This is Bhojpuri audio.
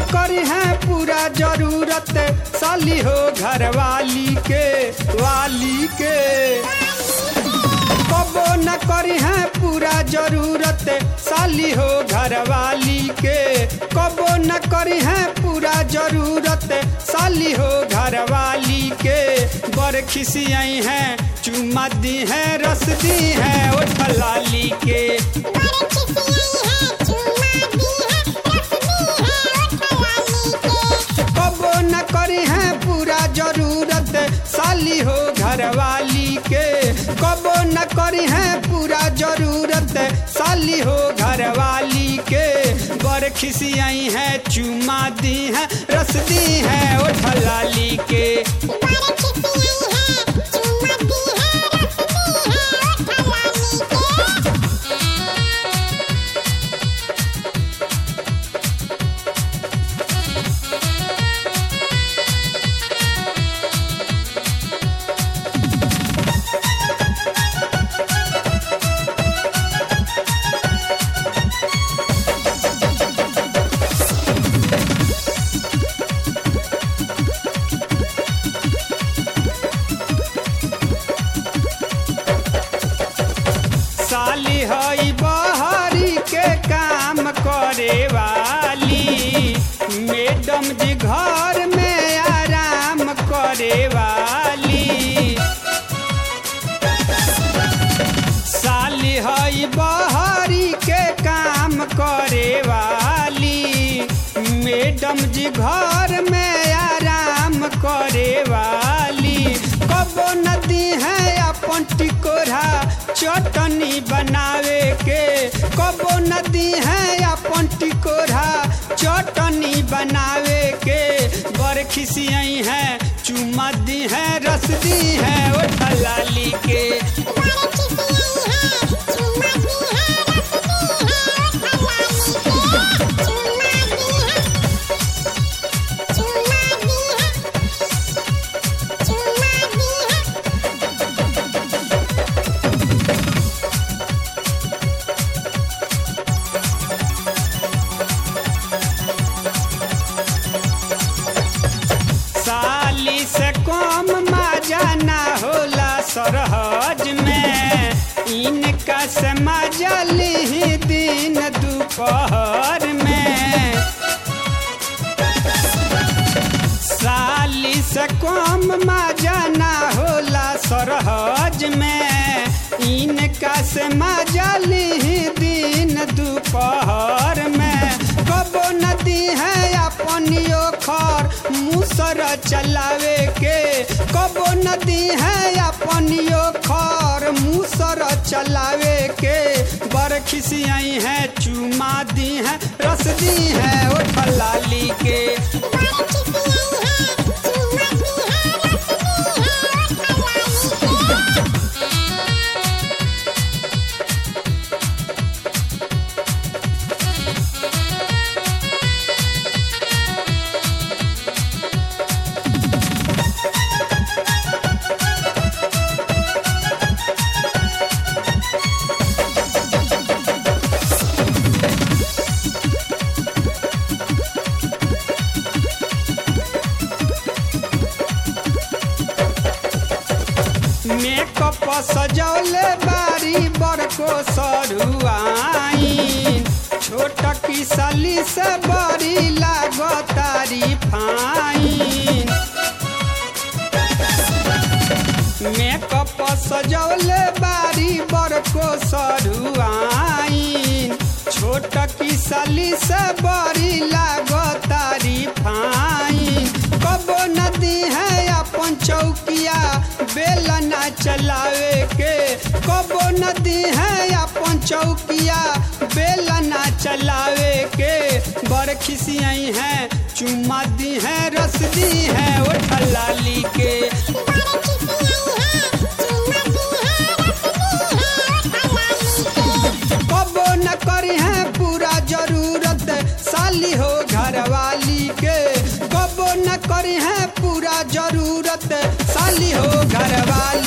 करी है पूरा जरूरत साली हो घर वाली के वाली के कबो न करी है पूरा जरूरत साली हो घर वाली के कबो न करी है पूरा जरूरत साली हो घर वाली के बर खिसियाई है चुमा दी है रस दी है ओ ठलाली के कबो न करी है पूरा जरूरत साली हो घर वाली के कबो न करी है पूरा जरूरत साली हो घर वाली के बर खिसियाई है चुमा दी है रस दी है ओ ठलाली के साली हई बहरी के काम करे वाली मैडम जी घर में आराम करे वाली साली हई बहरी के काम करे वाली मैडम जी घर में आराम करे वाली कबो नदी है अपन टिकोरा चटनी बनावे के कबो नदी है अपन टिकोरा चटनी बनावे के बर खिसियाई है चुमा दी है रस दी है ओ ठलाली के साली से कम मजा ना होला सरहज में इनका से मजा ली दिन दोपहर में साली से कम मजा ना होला सरहज में इनका से मजा ली दिन दोपहर में कबो नदी है अपन ओखर मुसर चलावे के कबो नदी है अपन ओखर मुसर चलावे के बर खिसियाई है चुमा दी है रस दी है ओ ठलाली के मेकअप सजौले बारी बड़को सरुआइन छोट की सली से बड़ी लागतारी फाइन मेकअप सजौले बारी बड़को सरुआइन छोट की सली से बड़ी लागतारी फाइन कबो नदी है अपन चौकिया बेलना चलावे के कबो नदी है अपन चौकिया बेलना चलावे के बड़ खिसियाई है चुम्मा दी है रस दी है ओ ठलाली के कबो न करी है पूरा जरूरत साली हो घर वाली के कबो न करी है पूरा जरूरत साली हो घर वाली